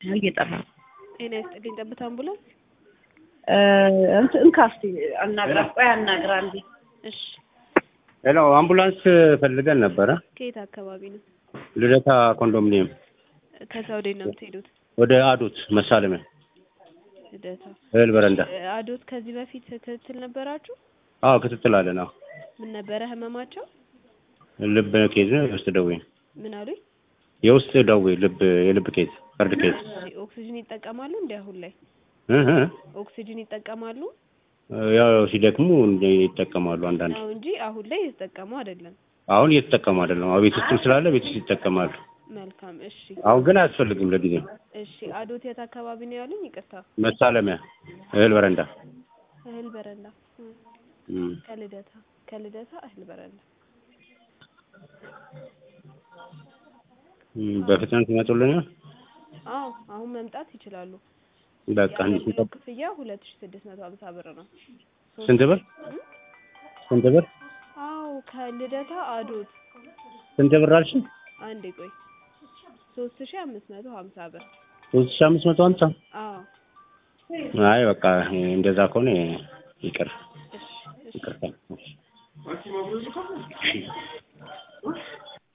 እየጠራ ነው። ጤና ይስጥልኝ። ጠብታ አምቡላንስ። እንትን እንካ እስኪ አናግራ፣ ቆይ አናግራ እንዴ። እሺ፣ ሄሎ አምቡላንስ ፈልገን ነበረ። ከየት አካባቢ ነው? ልደታ ኮንዶሚኒየም ከሳውዲ ነው የምትሄዱት? ወደ አዶት መሳለሚያ ልደታ እህል በረንዳ። እ፣ አዶት ከዚህ በፊት ክትትል ነበራችሁ? አዎ ክትትል አለን። አዎ ምን ነበረ ህመማቸው? ልብ ኬዝ ነው፣ የውስጥ ደዌ ምን አሉኝ? የውስጥ ደዌ ልብ የልብ ኬዝ ፈርድ ኬዝ እሺ፣ ኦክሲጅን ይጠቀማሉ እንዴ? አሁን ላይ እህ እህ። ኦክሲጅን ይጠቀማሉ ያው ሲደክሙ እንደ ይጠቀማሉ አንዳንድ። ነው እንጂ አሁን ላይ የተጠቀሙ አይደለም። አሁን እየተጠቀሙ አይደለም። አዎ ቤት ውስጥም ስላለ ቤት ውስጥ ይጠቀማሉ። መልካም። እሺ፣ አሁን ግን አያስፈልግም ለጊዜው። እሺ። አዶት የት አካባቢ ነው ያሉኝ? ይቅርታ። መሳለሚያ እህል በረንዳ እህል በረንዳ እ፣ እም። ከልደታ ከልደታ እህል በረንዳ እም፣ በፍጥነት ይመጡልኛል። አዎ አሁን መምጣት ይችላሉ። በቃ የአገልግሎት ክፍያ ሁለት ሺ ስድስት መቶ ሀምሳ ብር ነው። ሶስት- ስንት ብር? እም? ስንት ብር? አዎ ከልደታ አዶት ስንት ብር አልሽ? አንዴ ቆይ ሶስት ሺ አምስት መቶ ሀምሳ ብር ሶስት ሺህ አምስት መቶ ሀምሳ አዎ አይ በቃ እንደዛ ከሆነ ይቅር እሺ እሺ ይቅርታ።